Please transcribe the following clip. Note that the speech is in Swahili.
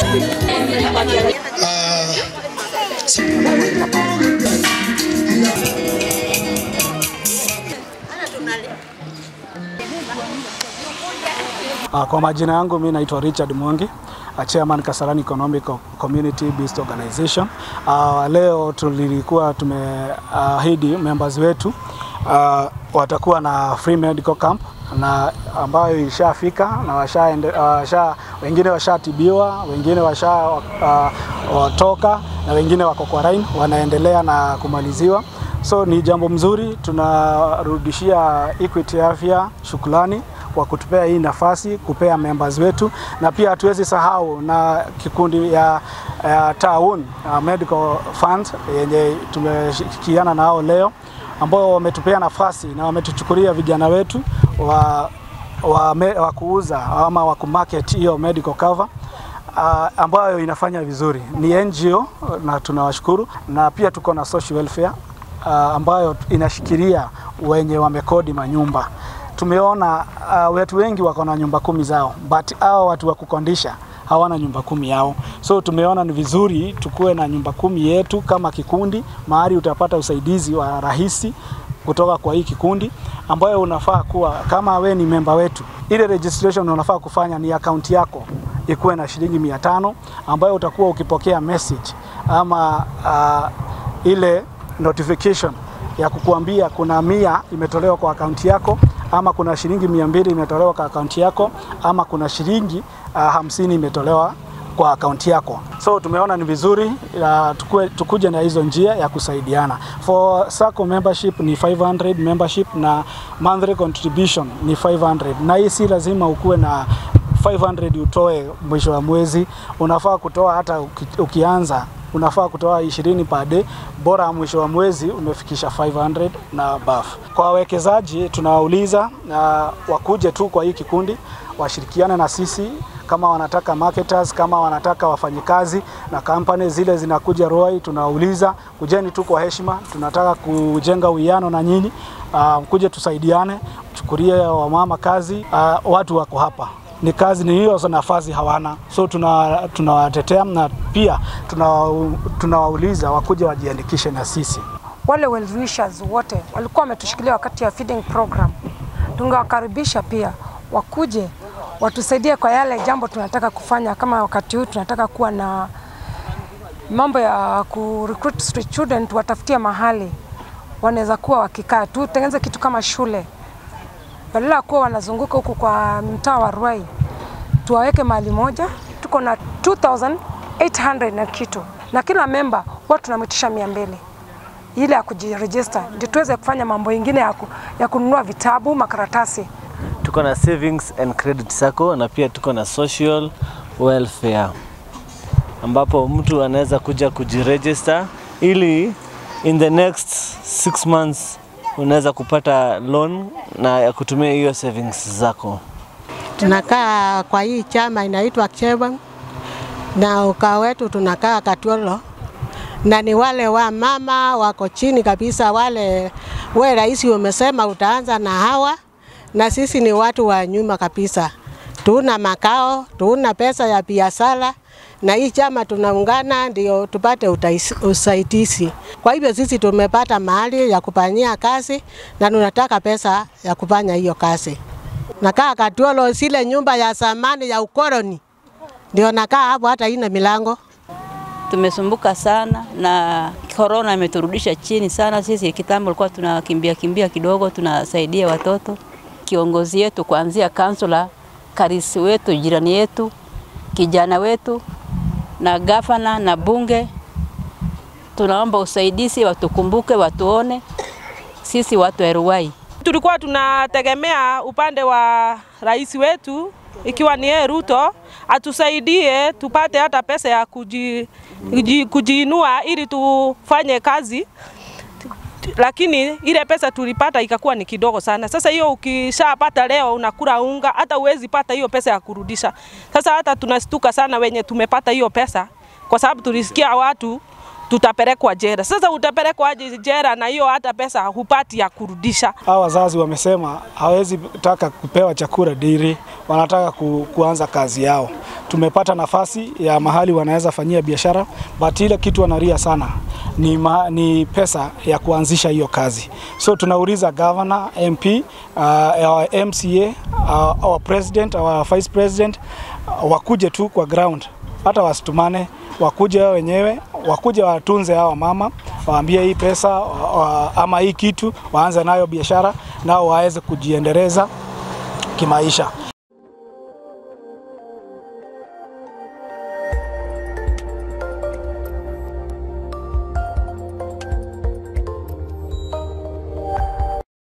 Uh, kwa majina yangu mi naitwa Richard Mwangi, uh, chairman Kasarani Economic Community Based Organization. Uh, leo tulikuwa tumeahidi uh, members wetu uh, watakuwa na free medical camp na ambayo ishafika na washa, washa, wengine washatibiwa, wengine washa uh, watoka na wengine wako quarantine wanaendelea na kumaliziwa. So ni jambo mzuri, tunarudishia Equity Afya shukrani kwa kutupea hii nafasi kupea members wetu, na pia hatuwezi sahau na kikundi ya, ya Taun uh, Medical Fund yenye tumeshirikiana nao leo ambao wametupea nafasi na wametuchukulia vijana wetu wa, wa, me, wa kuuza ama wa kumarket hiyo medical cover uh, ambayo inafanya vizuri. Ni NGO na tunawashukuru, na pia tuko na social welfare uh, ambayo inashikilia wenye wamekodi manyumba tumeona uh, watu wengi wako na nyumba kumi zao but hao watu wa kukondisha hawana nyumba kumi yao, so tumeona ni vizuri tukuwe na nyumba kumi yetu kama kikundi, mahali utapata usaidizi wa rahisi kutoka kwa hii kikundi, ambayo unafaa kuwa kama we ni memba wetu, ile registration unafaa kufanya ni akaunti yako ikuwe na shilingi mia tano ambayo utakuwa ukipokea message ama uh, ile notification ya kukuambia kuna mia imetolewa kwa akaunti yako ama kuna shilingi mia mbili imetolewa kwa akaunti yako ama kuna shilingi uh, hamsini imetolewa kwa akaunti yako. So tumeona ni vizuri uh, tukue, tukuje na hizo njia ya kusaidiana. For SACCO membership ni 500 membership na monthly contribution ni 500, na hii si lazima ukuwe na 500 utoe mwisho wa mwezi, unafaa kutoa hata uki, ukianza unafaa kutoa 20 per day, bora mwisho wa mwezi umefikisha 500 na buff. Kwa wawekezaji tunawauliza uh, wakuje tu kwa hii kikundi washirikiane na sisi kama wanataka marketers, kama wanataka wafanyikazi na kampani zile zinakuja Ruai, tunawauliza kujeni tu kwa heshima, tunataka kujenga uwiano na nyinyi uh, kuje tusaidiane, chukulie wamama kazi uh, watu wako hapa ni kazi ni hiyo nafasi hawana, so tunawatetea tuna na pia tunawauliza tuna wakuja wajiandikishe na sisi. Wale well wishers wote walikuwa wametushikilia wakati ya feeding program, tungewakaribisha pia wakuje watusaidie kwa yale jambo tunataka kufanya. Kama wakati huu tunataka kuwa na mambo ya ku recruit street children, tuwatafutie mahali wanaweza kuwa wakikaa, tutengeneze kitu kama shule badala ya kuwa wanazunguka huku kwa mtaa wa Ruai, tuwaweke mahali moja. Tuko na 2800 na kitu, na kila memba huwa tunamwitisha mia mbili ile ya kujiregister, ndio tuweze kufanya mambo ingine ya, ku, ya kununua vitabu, makaratasi. Tuko na savings and credit sacco na pia tuko na social welfare ambapo mtu anaweza kuja kujiregister ili in the next six months unaweza kupata loan na ya kutumia hiyo savings zako. Tunakaa kwa hii chama inaitwa Chebang na ukao wetu tunakaa Katwolo, na ni wale wa mama wako chini kabisa, wale we rais umesema utaanza na hawa, na sisi ni watu wa nyuma kabisa, tuna makao, tuna pesa ya biashara na hii chama tunaungana ndio tupate usaidizi. Kwa hivyo sisi tumepata mahali ya kufanyia kazi na tunataka pesa ya kufanya hiyo kazi. Nakaa Katuolo, zile nyumba ya zamani ya ukoloni, ndio nakaa hapo, hata ina milango. Tumesumbuka sana na korona imeturudisha chini sana. Sisi kitambo tulikuwa tunakimbia kimbia kidogo, tunasaidia watoto. Kiongozi yetu kuanzia kansula, karisi wetu, jirani yetu, kijana wetu na gavana na bunge, tunaomba usaidizi, watukumbuke, watuone sisi watu wa Ruai. Tulikuwa tunategemea upande wa rais wetu ikiwa ni yeye Ruto atusaidie tupate hata pesa ya kuji, kuji, kujiinua ili tufanye kazi, lakini ile pesa tulipata ikakuwa ni kidogo sana. Sasa hiyo ukishapata leo unakula unga, hata uwezi pata hiyo pesa ya kurudisha. Sasa hata tunastuka sana wenye tumepata hiyo pesa, kwa sababu tulisikia watu tutapelekwa jera. Sasa utapelekwa aje jera na hiyo hata pesa hupati ya kurudisha? Hawa wazazi wamesema hawezi taka kupewa chakula diri, wanataka ku, kuanza kazi yao. Tumepata nafasi ya mahali wanaweza fanyia biashara, but ile kitu wanaria sana ni, ma, ni pesa ya kuanzisha hiyo kazi. So tunauliza governor, MP, uh, our MCA, uh, our president, our vice president uh, wakuje tu kwa ground, hata wasitumane, wakuje wao wenyewe, wakuje watunze hawa mama, waambie hii pesa wa, ama hii kitu waanze nayo biashara, nao waweze kujiendeleza kimaisha.